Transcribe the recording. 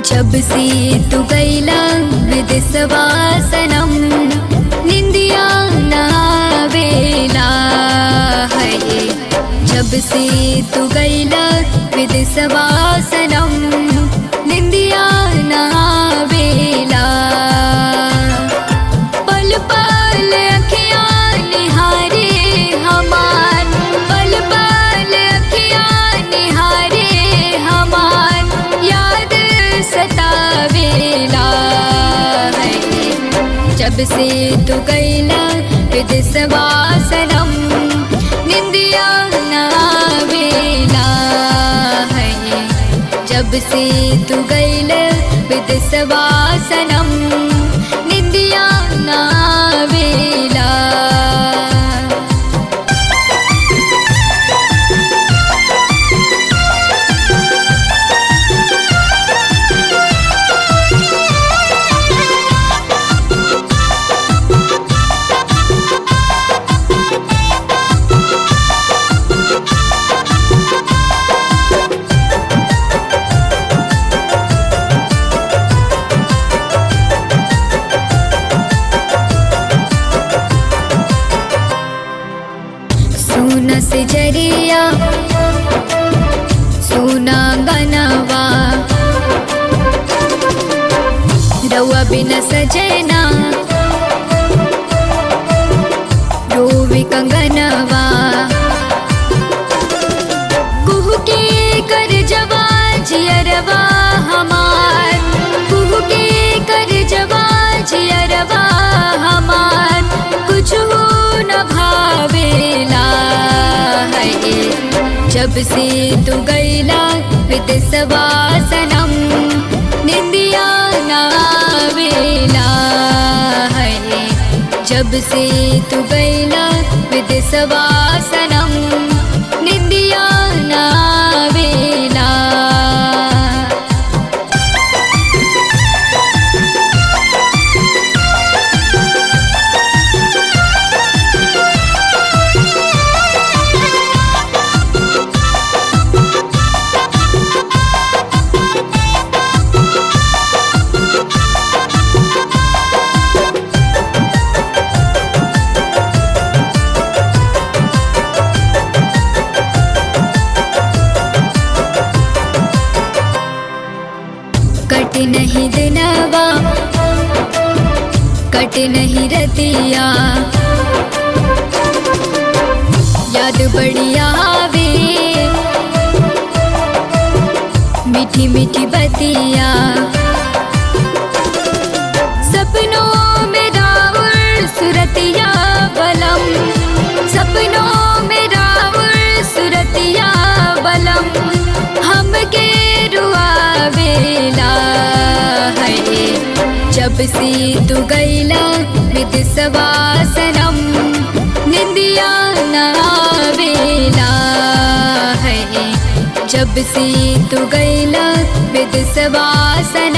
जब से तू गैला विदिसवासनम निंदिया नावेला है जब से तू गैला विदिसवासनम निंदिया नावेला पल पल अखियाँ निहारे हमार पल पल अखियाँ निहारे हमार याद सतावेला है जब से तू गैला विदिसवासनम निंदिया नावेला है जब से तू गैल विदिसवासनम निंदिया नावेला सुन से जरिया सुना गनवा रउआ बिन सजना रोवी कंगनवा कुहू के कर जवा जियरवा हमार कुहू के कर जवा जियरवा हमार कुछ न भावेला है जब से तू गैला विदिसवासनम निंदिया नावेला है जब से तू गैला विदिसवासनम निंदिया नावेला कट नहीं दिनवा कट नहीं रतिया याद बढ़िया आवे मीठी मीठी बतिया सपनों में रावण सुरतिया बलम सपनों में रावण सुरतिया बलम हमके रुआवेला है जब से तू गैला विदिसवासनम निंदिया नावेला है जब से तू गैला विदिसवासनम